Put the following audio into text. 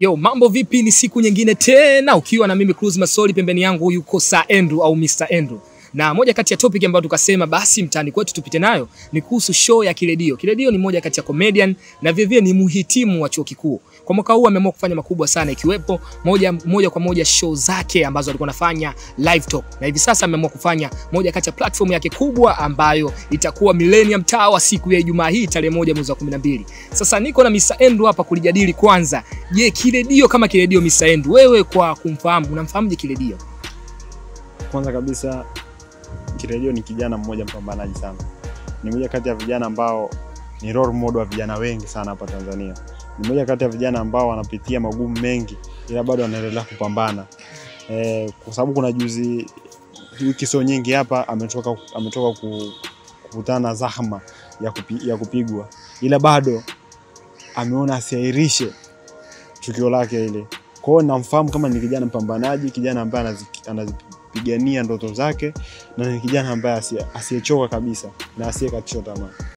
Yo, mambo vipi? Ni siku nyingine tena ukiwa na mimi Cruz Masoli, pembeni yangu yuko Sir Andrew au Mr Andrew. Na moja kati ya topic ambayo tukasema basi mtaani kwetu tupite nayo ni kuhusu show ya Kiredio. Kiredio ni moja kati ya comedian na vivyo ni muhitimu wa chuo kikuu. Kwa mwaka huu ameamua kufanya makubwa sana ikiwepo moja, moja kwa moja show zake ambazo alikuwa anafanya live talk. Na hivi sasa ameamua kufanya moja kati ya platform yake kubwa ambayo itakuwa Millennium Tower siku ya Ijumaa hii tarehe moja mwezi wa 12. Sasa niko na Mr Andrew hapa kulijadili kwanza. Je, Kiredio kama Kiredio Mr Andrew, wewe kwa kumfahamu unamfahamuje Kiredio? Kwanza kabisa Kiredio ni kijana mmoja mpambanaji sana, ni mmoja kati ya vijana ambao ni role model wa vijana wengi sana hapa Tanzania. Ni mmoja kati ya vijana ambao wanapitia magumu mengi, ila bado wanaendelea kupambana e, kwa sababu kuna juzi wiki sio nyingi hapa ametoka, ametoka ku- kukutana na zahma ya, kupi, ya kupigwa, ila bado ameona asiairishe tukio lake ile. Kwa hiyo namfahamu kama ni kijana mpambanaji, kijana ambaye anazi- anazipigania ndoto zake na ni kijana ambaye asie- asiyechoka kabisa na asiyekatishwa tamaa.